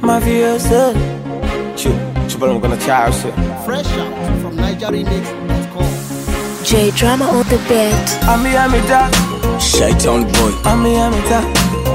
mafioso chupala mkono chao shit Fresh out from NigerRemix.com. J Drama on the beat. Ami amita Shaitan boy Ami amita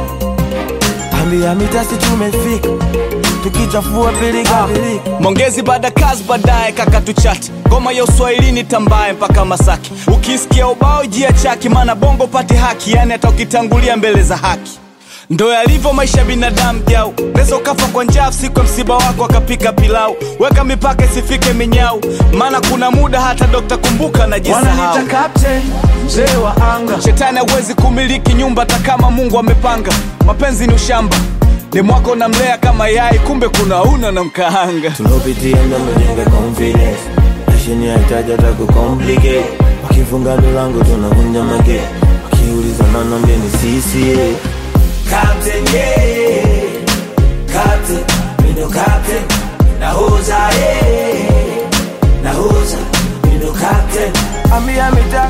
Ami amita si tumefika tukichafua pilika pilika Mongezi baada kazi baadaye kaka tuchati ngoma ya uswahilini tambaye mpaka Masaki ukisikia ubao jia chaki maana bongo pati haki yani hata ukitangulia mbele za haki ndo yalivyo maisha ya binadamu jau neza ukafa kwa njaa siku ya msiba wako akapika pilau weka mipaka isifike minyau maana kuna muda hata dokta kumbuka najisahau wananita captain mzee wa anga shetani hawezi kumiliki nyumba hata kama mungu amepanga mapenzi ni ushamba demwako namlea kama yai kumbe kuna una na mkaanga tulopitia ndo mejenga confidence mashini haitaji hata kucomplicate wakifunga milango tunavunja mage wakiuliza nanambia ni sisi yeah. Captain, yeah. Captain, mi ndo captain. Nahoza, yeah. Nahoza, mi ndo captain. Ami amita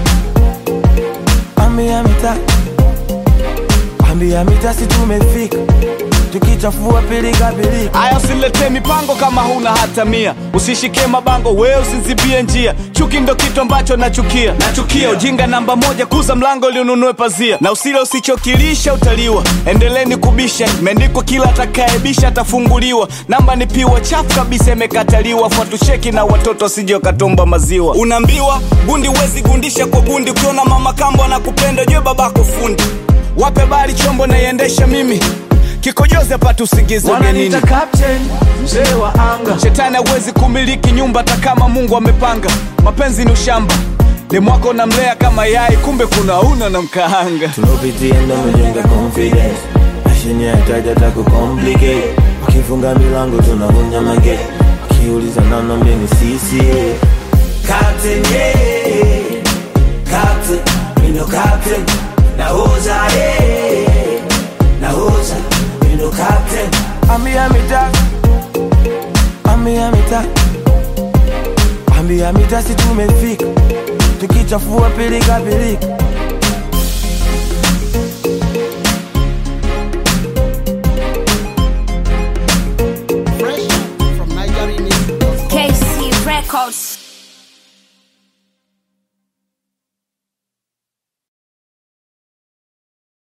Ami amita Ami amita si tumefika tukichafua pilika pilika aya usiletee mipango kama huna hata mia usishike mabango we usinzibie njia chuki ndo kitu ambacho nachukia nachukia ujinga namba moja kuza mlango liununue pazia na usile usichokilisha utaliwa endeleni kubisha imeandikwa kila atakaebisha atafunguliwa namba ni piwa chafu kabisa imekataliwa fuatucheki na watoto wasije wakatomba maziwa unaambiwa gundi huwezi gundisha kwa gundi ukiona mama kambo anakupenda jue babako fundi wape bari chombo naiendesha mimi kikojozi apate usingizi ugenini wananita captain mzee wa anga shetani hawezi kumiliki nyumba hata kama mungu amepanga mapenzi ni ushamba demwako namlea kama yai kumbe kuna una na mkaanga tulopitia ndo mejenga confidence mashini haitaji hata kucomplicate wakifunga milango tunavunja mage wakiuliza nanambia ni sisi yeah. Captain, yeah. Captain, mi ndo captain. Nahoza, yeah. Nahoza, mi ndo captain. Ami amita Ami amita Ami amita si tumefika tukichafua pilika pilika